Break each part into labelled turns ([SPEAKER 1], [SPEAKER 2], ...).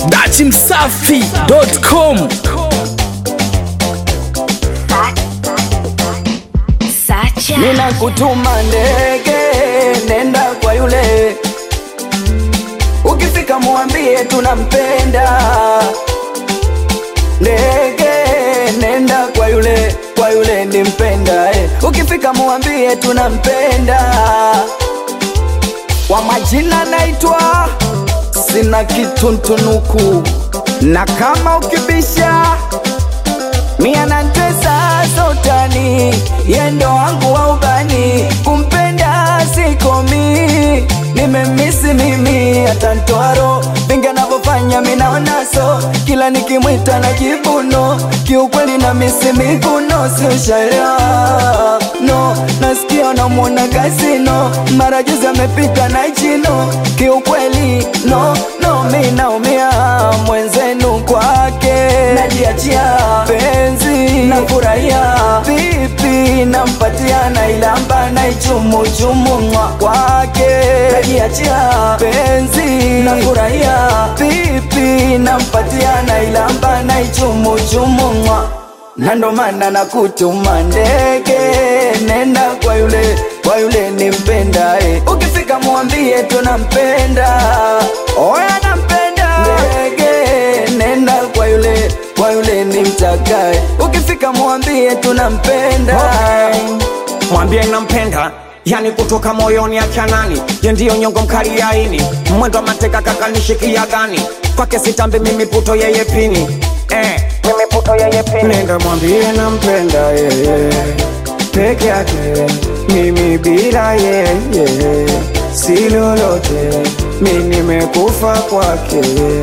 [SPEAKER 1] dachimsafi.com
[SPEAKER 2] Sacha.
[SPEAKER 3] Nina kutuma ndege, nenda kwa yule, ukifika muambie tunampenda. Ndege, nenda kwa yule, kwa yule nimpenda eh. Ukifika muambie tunampenda. Kwa majina naitwa sina kituntunuku, na kama ukibisha Mia na tesa sotani yendo wangu wa ubani kumpenda sikomi nimemisi mimi atantwaro vingi anavyofanya minaonaso kila nikimwita na jibuno kiukweli na misi miguno siushaelewa no nasikia namwona kasino mara juzi amepita na chino kiukweli no no minaumia mwenzenu kwake najiachia penzi na furahia vipi nampatia na ilamba na ichumuchumu mwa kwake najiachia penzi na furahia vipi nampatia na ilamba na ichumuchumu mwa na ndo maana nakutuma ndege, nenda kwa yule, kwa yule nimpenda eh. Ukifika mwambie tunampenda, oya nampenda. Ndege, nenda kwa yule, kwa yule nimtakae. Ukifika mwambie tunampenda.
[SPEAKER 4] mwambie nampenda yani kutoka moyoni achanani ye ndiyo nyongo mkali yaini mwendo wa mateka kakanishikia gani kwake sitambi mimi puto yeye pini eh, mimi puto yeye pini nenda mwambie nampenda yeye peke yake mimi bila yeye si lolote mi nimekufa kwake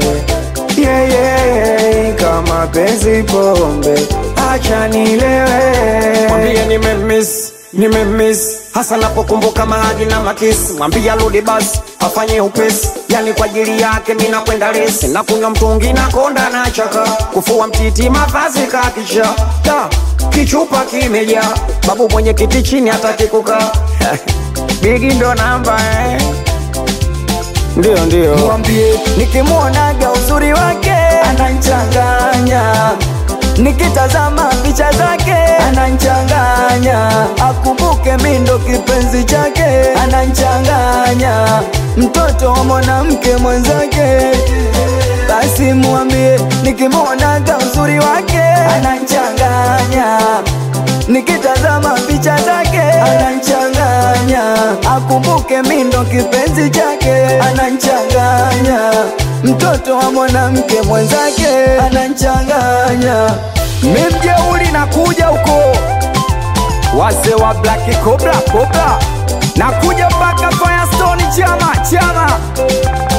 [SPEAKER 4] yeye kama penzi pombe acha nilewe mwambie nimemiss nimemiss hasa napokumbuka mahadi na makisi mwambie arudi basi afanye upesi yani kwa ajili yake mi nakwenda resi na kunywa mtungi na konda na chaka kufua mtiti mavazi kakisha da kichupa kimejaa babu mwenye kiti chini hataki kukaa bigi ndo namba eh. ndio ndio
[SPEAKER 3] mwambie nikimwonaga uzuri wake ananchanganya nikitazama picha zake ananchanganya akumbuke mindo kipenzi chake ananchanganya mtoto wa mwanamke mwenzake basi mwambie nikimwonaga uzuri wake ananchanganya nikitazama picha zake ananchanganya akumbuke mindo kipenzi chake ananchanganya mtoto wa mwanamke mwenzake ananchanganya mimjeuli na kuja huko wase wa Black Cobra Cobra na kuja mpaka Firestone chama chama